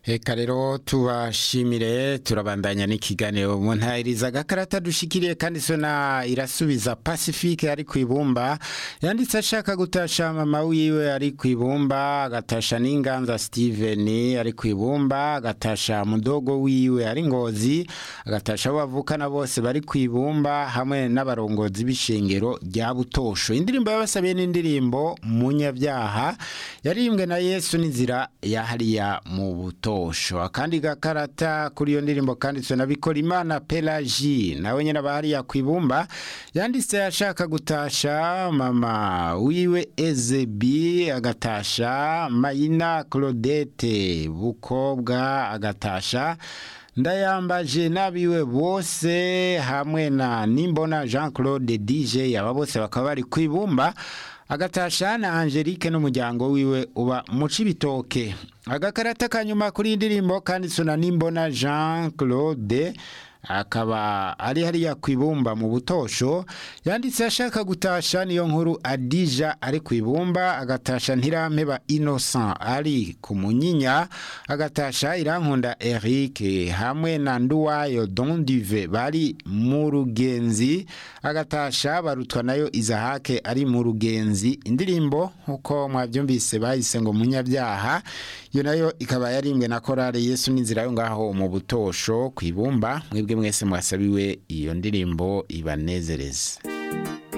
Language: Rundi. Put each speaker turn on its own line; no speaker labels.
Eka rero tubashimire turabandanya n'ikiganiro mu ntahiriza agakarata dushikiriye kandi sona irasubiza Pacifique ari ku ibumba yanditse ashaka gutasha mama wiwe ari ku ibumba agatasha n'inganza Steven ari ku ibumba agatasha mudogo wiwe ari ngozi agatasha bavukana bose bari ku ibumba hamwe n'abarongozi b'ishengero rya Butosho indirimbo yabasabiye n'indirimbo munyabyaha yarimbwe na Yesu n'inzira yahariya mu buto Butosho akandi gakarata kuri iyo ndirimbo kanditswe na Bikorimana Pelagie nawe nyene bahariya kwibumba yanditse ashaka gutasha mama wiwe Ezebi agatasha Mayina Claudette Bukobwa agatasha ndayambaje nabiwe bose hamwe na Nimbona Jean Claude DJ aba bose bakaba bari kwibumba agatasha na Angelique n'umuryango wiwe uba mu cibitoke agakarata kanyuma kuri indirimbo kanditswe na Nimbona Jean Claude akaba ari hariya kwibumba mu butosho yanditse ashaka gutasha niyo nkuru Adija ari kwibumba agatasha ntirampeba Innocent ari ku munyinya agatasha irankunda Eric hamwe na Nduwayo Don Dive bari mu rugenzi agatasha barutwa nayo Izahake ari mu rugenzi indirimbo uko mwabyumvise bahise ngo munyabyaha yo nayo ikaba yarimbwe na korale Yesu n'inzira yo ngaho mu butosho kwibumba mwebwe mwese mwasabiwe iyo ndirimbo ibanezereze